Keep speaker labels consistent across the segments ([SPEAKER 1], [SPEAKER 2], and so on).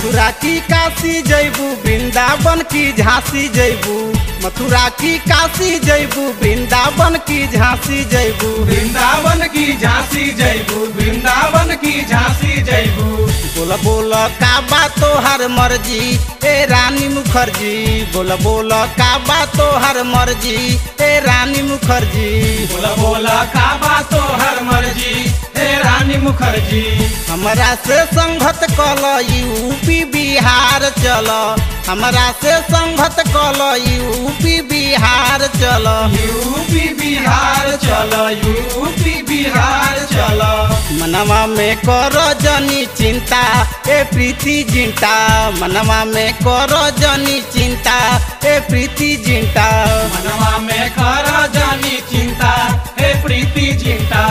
[SPEAKER 1] मथुरा की काशी जैबू वृंदावन की झांसी जैबू मथुरा की काशी जैबू वृंदावन की झांसी जैबू
[SPEAKER 2] वृंदावन की झांसी जयबू वृंदावन की झांसी जयबू
[SPEAKER 1] बोल बोल का बा तोहर मर्जी ए रानी मुखर्जी बोल बोल का बा तोहर मर्जी ए रानी मुखर्जी
[SPEAKER 2] बोला बोला काबा तो हर मर्जी हे रानी मुखर्जी
[SPEAKER 1] हमरा से संगत कल यूपी बिहार चल हमरा से संगत कल यूपी बिहार चल
[SPEAKER 2] यूपी बिहार चलो यूपी बिहार चलो
[SPEAKER 1] मनवा में कर जनी चिंता ए प्रीति जिंटा मनवा में कर जनी चिंता ए प्रीति जिंटा
[SPEAKER 2] मनवा में कर जानी चिंता हे प्रीति चिंता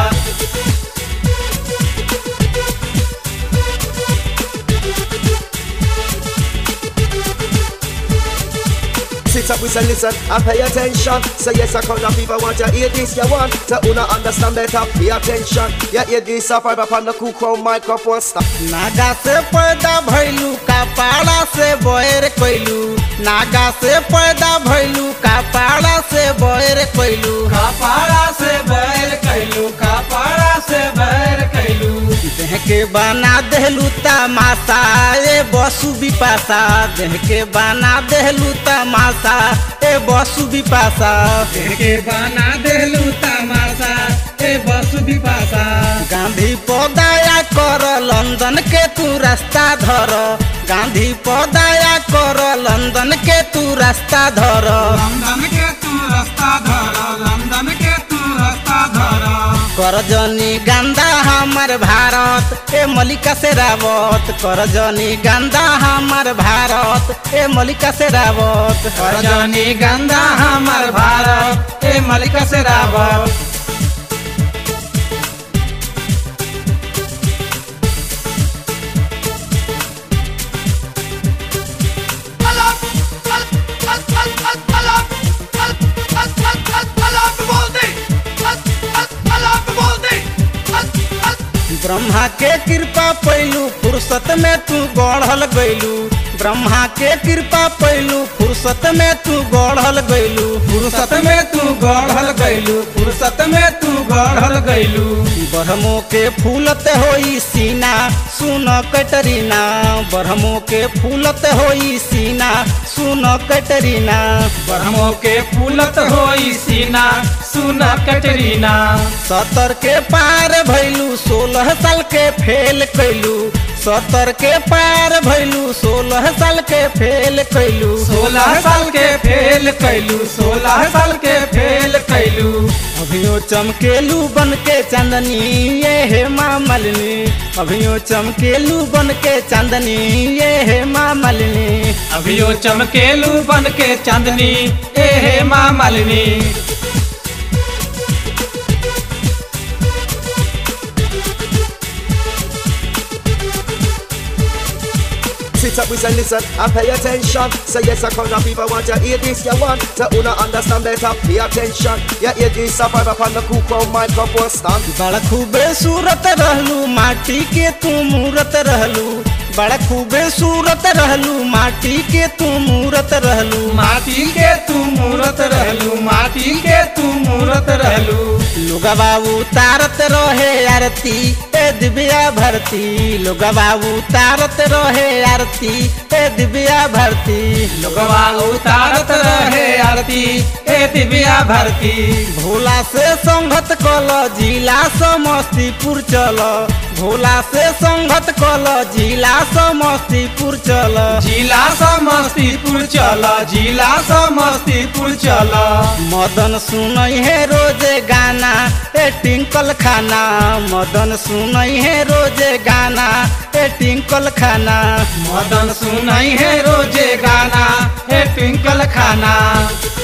[SPEAKER 3] Sit up, we say listen and pay attention. Say yes, I come people want to hear this, you want to una understand better, pay attention. Yeah, hear this, I five up on the cool crown microphone stop.
[SPEAKER 1] नागा से पैदा भैलू कपाड़ा से बैर कैलू नागा से पैदा भैलू कपाड़ा से बैर कैलू
[SPEAKER 2] कपाड़ा से बैर कैलू कपाड़ा से बैर कैलू
[SPEAKER 1] देह के बना देहलू तमाशा ए बसु बिपाशा देह के बना देहलू तमाशा ए बसु बिपाशा
[SPEAKER 2] के बना देलू तमाशा ए बसु बिपाशा
[SPEAKER 1] गांधी पदाया कर लंदन के तू रास्ता धर गांधी पदाया कर लंदन के तू रास्ता धर
[SPEAKER 2] लंदन के तू रास्ता धर लंदन के तू रास्ता धर
[SPEAKER 1] करजनी गंदा हमार भारत ए मलिका से रावत करजनी गंदा हमार भारत ए मलिका से रावत
[SPEAKER 2] रजनी गंधा हमार भारत ए मलिका से रावत
[SPEAKER 1] ब्रह्मा के कृपा पैलू फुर्सत में तू गढ़ल गैलू ब्रह्मा के कृपा पैलू फुर्सत में तू गढ़ल गैलू
[SPEAKER 2] फुर्सत में तू गढ़ल गैलू फुर्सत में तू गढ़ल गैलू
[SPEAKER 1] ब्रह्मो के फूलत होई सीना सुन कटरीना ब्रह्मो के फूलत होई सीना सुन कटरीना
[SPEAKER 2] ब्रह्मो के फूलत होई सीना सुन कटरीना
[SPEAKER 1] सतर के पार भैलू सोलह साल के फेल कैलू सतर के पार भैलू सोलह साल के फेल कैलू
[SPEAKER 2] सोलह साल के फेल कैलू सोलह साल के फेल कैलू
[SPEAKER 1] अभियो चमकेलू बन के चांदनी ये हे माँ मलिनी अभियो चमकेलू बन के चांदनी ये हे माँ मलिनी
[SPEAKER 2] अभियो चमकेलू बन के चांदनी ए हे माँ Malini
[SPEAKER 3] Sit up, we say listen and pay attention. Say yes, I come people want to hear this, you want to una understand better, pay attention. Yeah, hear this, I five up on the cool crown microphone stand.
[SPEAKER 1] बड़ा खूबे सूरत रहलू माटी के तू मूरत रहलू बड़ा खूबे सूरत रहलू माटी के तू मूरत रहलू
[SPEAKER 2] माटी के तू मूरत रहलू माटी के तू मूरत रहलू
[SPEAKER 1] लोगा बाबू तारत रहे आरती ए दिव्या भरती लोगा बाबू तारत रहे आरती ए दिव्या भरती
[SPEAKER 2] लोगवा उतारत रहे आरती ए दिव्या भरती
[SPEAKER 1] भोला से संगत कल जिला समस्तीपुर चल भोला से संगत कल जिला समस्तीपुर चल
[SPEAKER 2] जिला समस्तीपुर चल जिला समस्तीपुर चल
[SPEAKER 1] मदन सुनई है रोजे गाना ए टिंकल खाना मदन सुनई है रोजे गाना ए टिंकल खाना
[SPEAKER 2] मदन सुनाई है रोजे गाना हे ट्विंकल खाना